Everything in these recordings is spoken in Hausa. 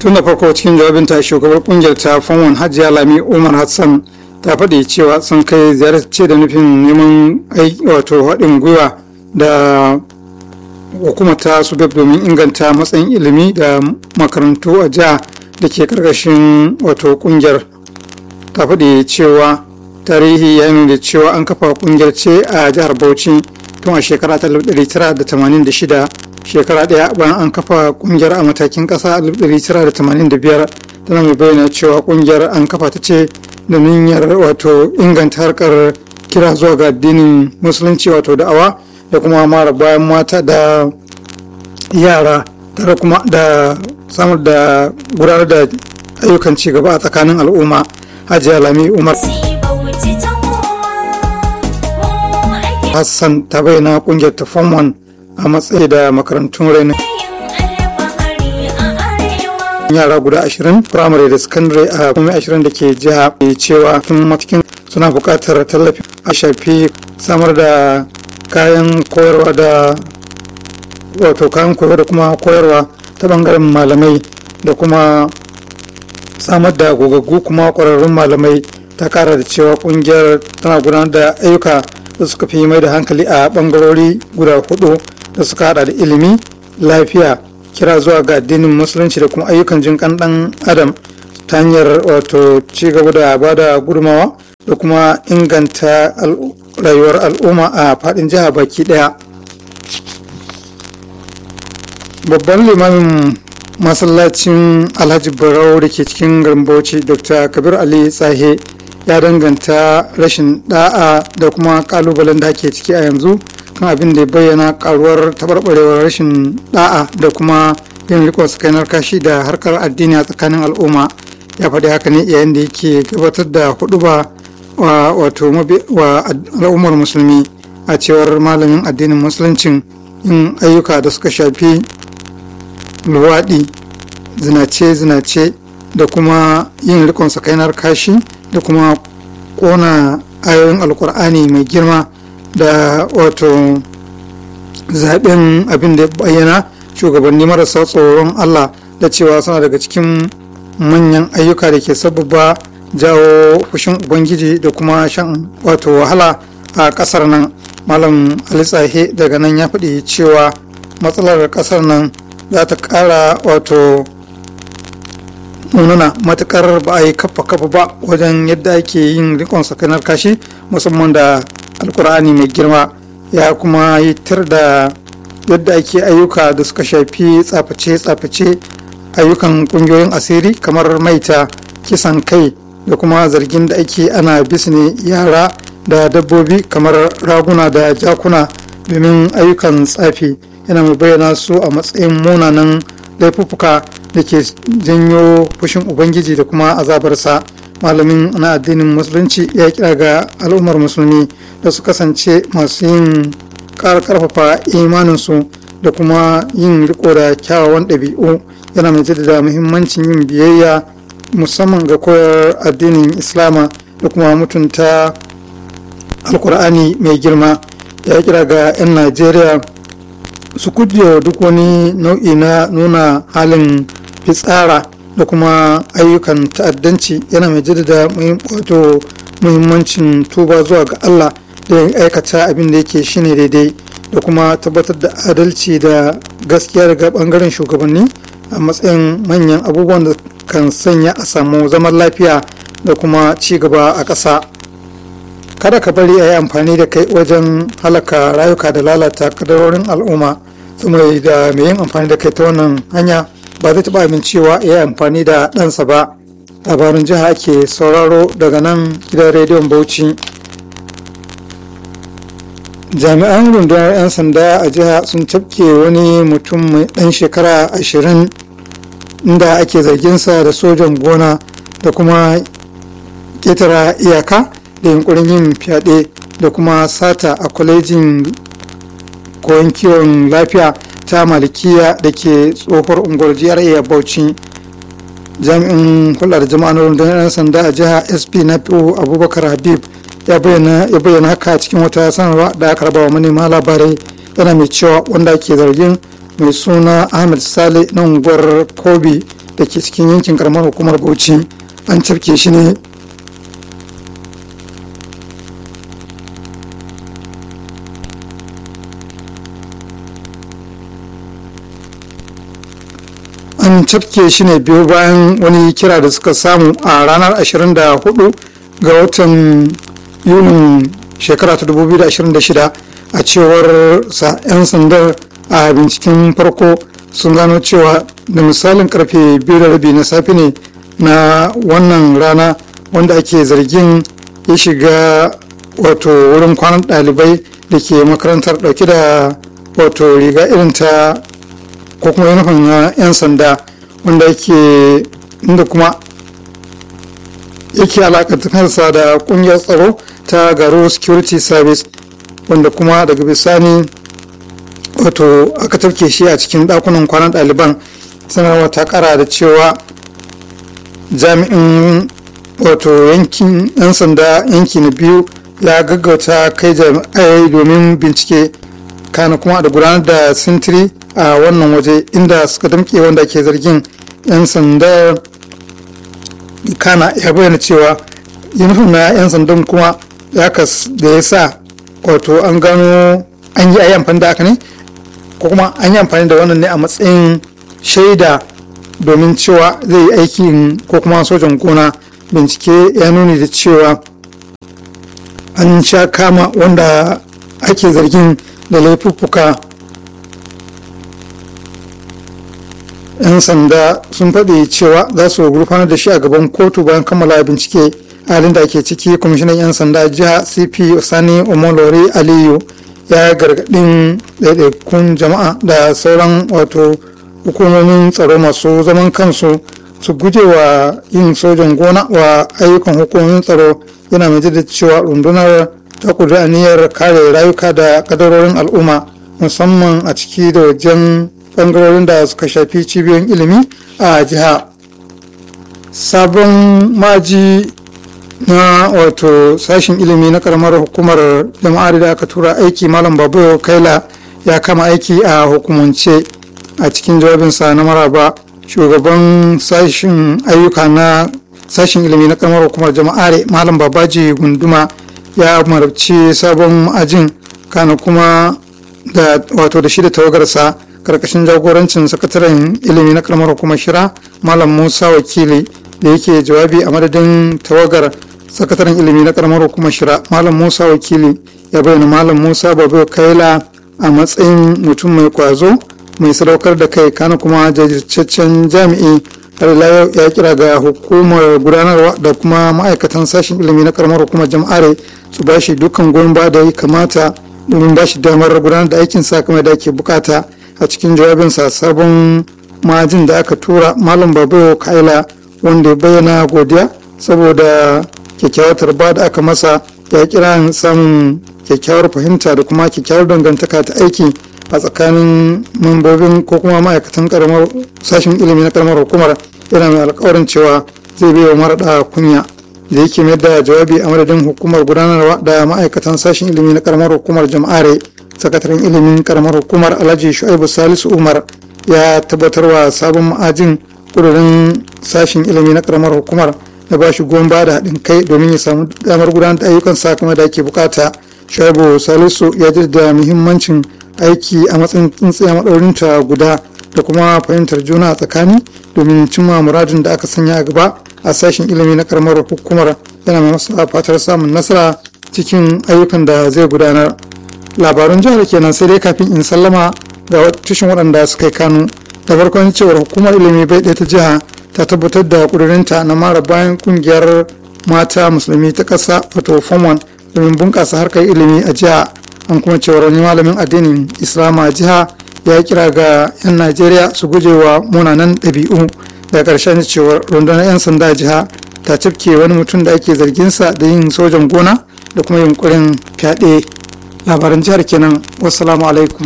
tun da farko cikin jawabinta shugabar kungiyar ta fanwan hajiya lami umar hassan ta faɗi cewa sun kai ziyarce da nufin neman wato haɗin gwiwa da hukumar ta su domin inganta matsayin ilimi da makarantu a jiha da ke karkashin wato kungiyar ta faɗi cewa tarihi ya nuna cewa an kafa kungiyar ce a jihar bauchi tun a shekara ta 1986 shekara ɗaya bayan an kafa kungiyar a matakin ƙasa 1985 tana mai bayyana cewa kungiyar an kafa ta ce da niyyar wato inganta harkar kira zuwa ga addinin musulunci wato da'awa da kuma mara bayan mata da yara tare kuma da samar da gudanar da ayyukan ci gaba a tsakanin al'umma hajiya lami umar hassan ta bayyana kungiyar ta form 1 a matsayi da makarantun rainin yara guda 20 firamare da sakandare a kuma 20 da ke jiha cewa tun matakin suna buƙatar tallafi a shafi samar da kayan koyarwa da wato kayan koyarwa da kuma koyarwa ta bangaren malamai da kuma samar da gogaggu kuma ƙwararrun malamai ta kara da cewa kungiyar tana gudanar da ayyuka da suka fi mai da hankali a bangarori guda hudu da suka hada da ilimi lafiya kira zuwa ga addinin musulunci da kuma ayyukan jin kan dan adam ta hanyar wato ci gaba da bada gudunmawa da kuma inganta rayuwar al'umma a fadin jiha baki daya babban limamin masallacin alhaji barau da ke cikin garin bauchi dr kabir ali tsahe ya danganta rashin da'a da kuma kalubalen da ake ciki a yanzu kan abin da ya bayyana karuwar tabarbarewar rashin da'a da kuma yin rikon sakainar kashi da harkar addini a tsakanin al'umma ya faɗi haka ne yayin da yake gabatar da huduba wa wato wa al'ummar musulmi a cewar malamin addinin musuluncin yin ayyuka da suka shafi luwaɗi zinace-zinace da kuma yin rikon sakainar kashi da kuma kona ayoyin alkur'ani mai girma da wato zaben abin da bayyana shugabanni marasa tsoron allah da cewa suna daga cikin manyan ayyuka da ke sababa jawo fushin ubangiji da kuma shan wato wahala a kasar nan malam alitsahe daga nan ya faɗi cewa matsalar kasar nan za ta ƙara wato munana matukar ba a yi kafa kafa ba wajen yadda ake yin rikon sakanar kashi musamman da alkur'ani mai girma ya kuma yi tar da yadda ake ayyuka da suka shafi tsaface-tsaface ayyukan kungiyoyin asiri kamar maita kisan kai da kuma zargin da ake ana bisne yara da dabbobi kamar raguna da jakuna domin ayyukan tsafi yana mai bayyana su a matsayin munanan laifuffuka da ke janyo fushin ubangiji da kuma azabarsa malamin na addinin musulunci ya kira ga al'ummar musulmi da su kasance masu yin karfafa imaninsu da kuma yin riko da kyawawan ɗabi'u yana mai jaddada muhimmancin yin biyayya musamman ga koyar addinin islama da kuma mutunta alkur'ani mai girma ya kira ga 'yan najeriya su kujewa duk wani nau'i na nuna halin fitsara da kuma ayyukan ta'addanci yana mai jaddada wato muhimmancin tuba zuwa ga Allah da ya aikata abin da yake shine daidai da kuma tabbatar da adalci da gaskiya daga bangaren shugabanni a matsayin manyan abubuwan da kan sanya a samu zaman lafiya da kuma ci gaba a ƙasa kada ka bari a yi amfani da kai wajen halaka rayuka da lalata kadarorin al'umma mai da mai yin amfani da kai ta wannan hanya ba zai taɓa amincewa ya yi amfani da ɗansa ba labarin jiha ake sauraro daga nan gidan rediyon bauchi jami'an rundunar 'yan sanda a jiha sun tafke wani mutum mai ɗan shekara ashirin inda ake zarginsa da sojan gona da kuma ƙetara iyaka da yunkurin yin fyaɗe da kuma sata a kwalejin koyon kiwon lafiya ta malikiya da ke tsohuwar unguwar GRA Bauchi jami'in hulɗar jama'a na rundunar 'yan sanda a jiha SP na abubakar habib ya bayyana haka cikin wata sanarwa da aka rabawa manema labarai yana mai cewa wanda ke zargin mai suna ahmed sale na unguwar kobi da ke cikin yankin karamar hukumar bauchi an cafke shi ne an cafke shi ne biyu bayan wani kira da suka samu a ranar 24 ga watan yunin shekara ta 2026 a cewar sa 'yan sandar a binciken farko sun gano cewa da misalin karfe biyu da rabi na safe ne na wannan rana wanda ake zargin ya shiga wato wurin kwanan ɗalibai da ke makarantar ɗauke da wato riga irin ta ko kuma yunifin na 'yan sanda wanda yake inda kuma yake alakantarsa da kungiyar tsaro ta garo security service wanda kuma daga bisani wato aka tafke shi a cikin dakunan kwanan ɗaliban sanarwa ta kara da cewa jami'in wato yankin 'yan sanda yanki na biyu ya gaggauta kai jami'ai domin bincike kana kuma da gudanar da sintiri a wannan waje inda suka damke wanda ke zargin 'yan sanda kana ya bayyana cewa yunifom na 'yan sandan kuma ya kas da ya sa wato an gano an yi ayi amfani da aka ne ko kuma an yi amfani da wannan ne a matsayin shaida domin cewa zai yi aikin ko kuma sojan gona bincike ya nuni da cewa an sha kama wanda ake zargin da laifuffuka 'yan sanda sun faɗi cewa za su gurfanar da shi a gaban kotu bayan kammala bincike halin da ake ciki kwamishinan 'yan sanda jiha cp sani omolori aliyu ya gargaɗin ɗaiɗaikun jama'a da sauran wato hukumomin tsaro masu zaman kansu su guje wa yin sojan gona wa ayyukan hukumomin tsaro yana mai da cewa rundunar ta kudura aniyar kare rayuka da kadarorin al'umma musamman a ciki da wajen bangarorin da suka shafi cibiyoyin ilimi a jiha sabon maji na wato sashen ilimi na karamar hukumar jama'ar da aka tura aiki malam babu kaila ya kama aiki a hukumance a cikin jawabinsa na maraba shugaban sashen ayyuka na sashen ilimi na karamar hukumar jama'are malam babaji gunduma ya marabci sabon ma'ajin kana kuma da wato da shi da tawagarsa karkashin jagorancin sakataren ilimi na karamar hukumar shira malam musa wakili da yake jawabi a madadin tawagar sakataren ilimi na karamar hukumar shira malam musa wakili ya bayyana malam musa babu kaila a matsayin mutum mai kwazo mai sadaukar da kai kana kuma jajirtaccen jami'i har yau ya kira ga hukumar gudanarwa da kuma ma'aikatan sashen ilimi na karamar hukumar jama'are su ba shi dukkan goyon ba da ya kamata domin ba shi damar gudanar da aikin sa kamar da ake bukata a cikin jawabinsa sabon majin da aka tura malam babu kaila wanda ya bayyana godiya saboda kyakkyawar tarba da aka masa ya kira samun kyakkyawar fahimta da kuma kyakkyawar dangantaka ta aiki a tsakanin mambobin ko kuma ma'aikatan karamar sashen ilimi na karamar hukumar yana mai alkawarin cewa zai bai wa maraɗa kunya da yake mai da jawabi a madadin hukumar gudanarwa da ma'aikatan sashen ilimi na karamar hukumar jama'are sakataren ilimin karamar hukumar alhaji shu'aibu salisu umar ya tabbatarwa sabon ma'ajin kudurin sashen ilimi na karamar hukumar da ba shi goyon da haɗin kai domin ya samu damar gudanar da ayyukan sakamai da ake bukata shu'aibu salisu ya jaddada muhimmancin aiki a matsayin tsintsiya maɗaurinta guda da kuma fahimtar juna a tsakani domin cimma muradin da aka sanya a gaba a sashen ilimi na karamar hukumar yana mai masa fatar samun nasara cikin ayyukan da zai gudanar labarun jihar kenan sai dai kafin in sallama ga tushen waɗanda suka yi kanu da farkon cewar hukumar ilimi bai ɗaya ta jiha ta tabbatar da ƙudurinta na mara bayan ƙungiyar mata musulmi ta ƙasa wato form domin bunƙasa harkar ilimi a jiha an kuma cewar wani malamin addinin islama a jiha ya kira ga 'yan najeriya su guje wa munanan ɗabi'u da ƙarshen cewar rundunar 'yan sanda jiha ta cafke wani mutum da ake zarginsa da yin sojan gona da kuma yunkurin fyaɗe labaran jihar kenan wassalamu alaikum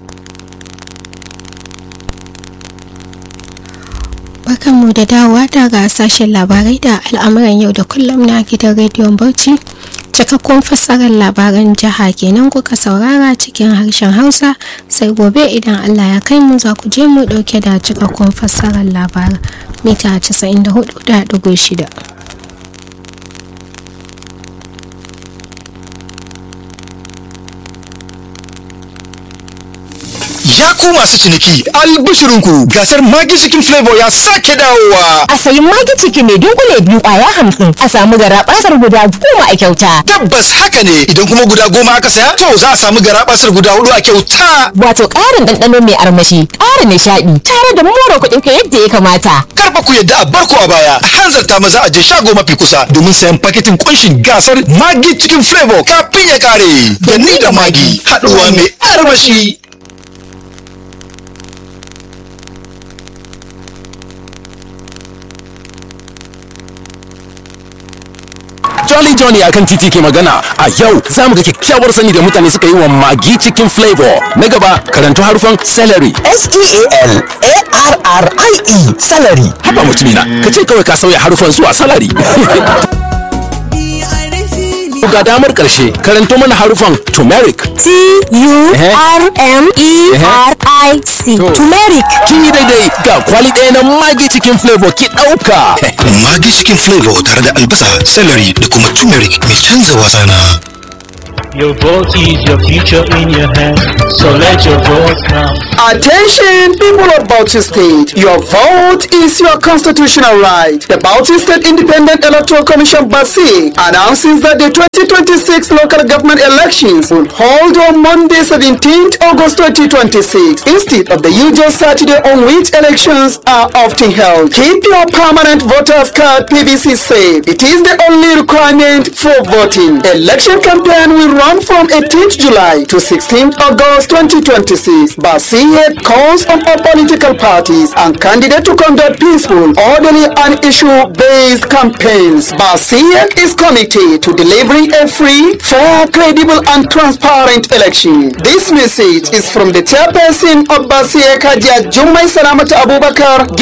Barkanmu da dawowa daga sashen labarai da al'amuran yau da kullum na gidan rediyon Bauchi cikakkun fassarar labaran jiha kenan kuka saurara cikin harshen hausa sai gobe idan allah ya kai mu za ku je mu dauke da cikakkun fassarar labaran mita 94.6 Ya ku masu ciniki albishirinku gasar magi cikin flavor ya sake dawowa. A sayi magi ciki mai dunkule biyu kwaya hamsin a samu garabasar guda goma a kyauta. Tabbas haka ne idan kuma guda goma aka saya to za a samu garabasar guda hudu a kyauta. Wato ƙarin ɗanɗano mai armashi, ƙara nishaɗi, tare da more kuɗin ka yadda ya kamata. Karfa ku yadda a barko a baya a hanzarta maza a je shago mafi kusa domin sayan paketin kunshin gasar magi cikin flavor kafin ya kare. Da ni da magi haɗuwa mai armashi. Jolly Johnny a kan titi ke magana a yau za mu ga kyakkyawar sani da mutane suka yi wa magi cikin flavor na gaba karanto harufan celery S-T-A-L-A-R-R-I-E salary. haba mutumina ka ce kawai ka sauya harufan zuwa salary ga damar karshe karanto mana harufan turmeric T-U-R-M-E-R-I-C. To. Turmeric. kin yi daidai ga kwali ɗaya na magi cikin flavor ki ɗauka Magi cikin flavor tare da albasa, celery da kuma turmeric mai canza wasa na. Your vote is your future in your hands, so let your vote count. Attention, people of Bauchi State. Your vote is your constitutional right. The Bauchi State Independent Electoral Commission BASI announces that the 2026 local government elections will hold on Monday, 17th August 2026, instead of the usual Saturday on which elections are often held. Keep your permanent voters card PVC safe. It is the only requirement for voting. Election campaign will run from 18th July to 16th August 2026. BASIET calls on all political parties and candidates to conduct peaceful, orderly and issue-based campaigns. BASIET is committed to delivering a free, fair, credible and transparent election. This message is from the chairperson of BASIET Kadia Jumai Salamata Abubakar